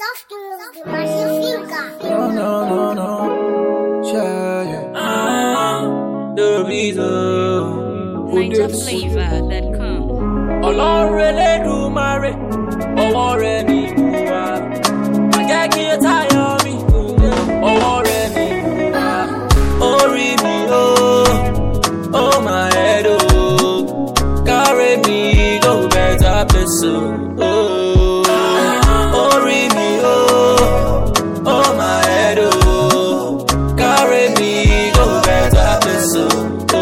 Soft moves the Martian finger. No, no, no, no. Yeah, yeah. Ah, the reason. who Niger did flavor that come. ọlọ́run elédùmarè ọwọ́ rẹ ni mo wá má jẹ́ kí o tayọ mi ọwọ́ rẹ ni mo wá orí mi ó ó máa head ó carry me go better place ó orí mi ó ó máa head ó carry me go better place ó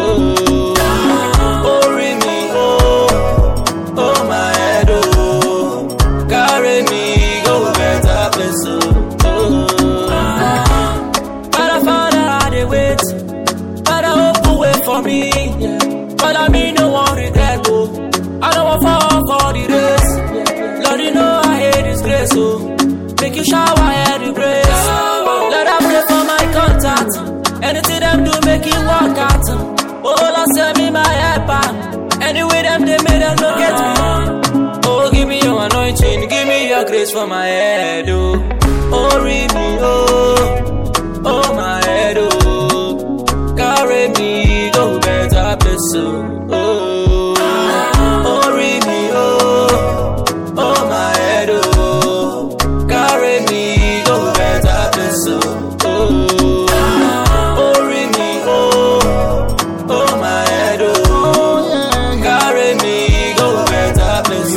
orí mi ó. Oh my head, oh, carry me go better place, oh. oh. Father, Father, I dey wait. Father, open way for me. Yeah. Father, me no one regret, oh. I don't want fall for the race. Lord, you know I hate this grace, oh. Make you shower head the grace. Let I pray for my contact. Anything them do, make it work out. Oh, Lord, send me my helper. Anyway, them they made them look at me. Oh, give me your anointing, give me your grace for my head, oh. Oh, read me, oh, oh, my head, oh. Carry me, go better place, oh. Oh, oh, read me, oh, oh, my head, oh. Carry me, go better place, oh. Oh, oh, read me, oh, oh, my head, oh. Carry me, go better place,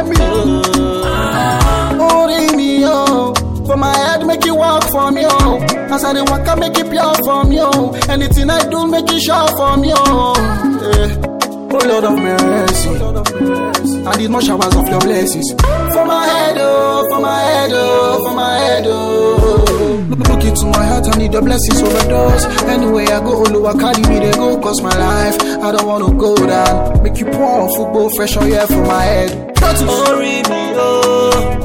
oh. Holding me, oh. For my head, make it work for me, oh. As I dey walk, I make it pure for me, oh. Anything I do, make it sure for me, oh. Yeah. Oh Lord of mercy, I need more showers of your blessings. For my head, oh, for my head, oh, for my head, oh. Look look into my heart, I need your blessings overdose. Anyway, I go, Oluwa carry me, they go, cause my life, I don't wanna go down. Make you pour football fresh on yeah for my head. Got to orí mi ó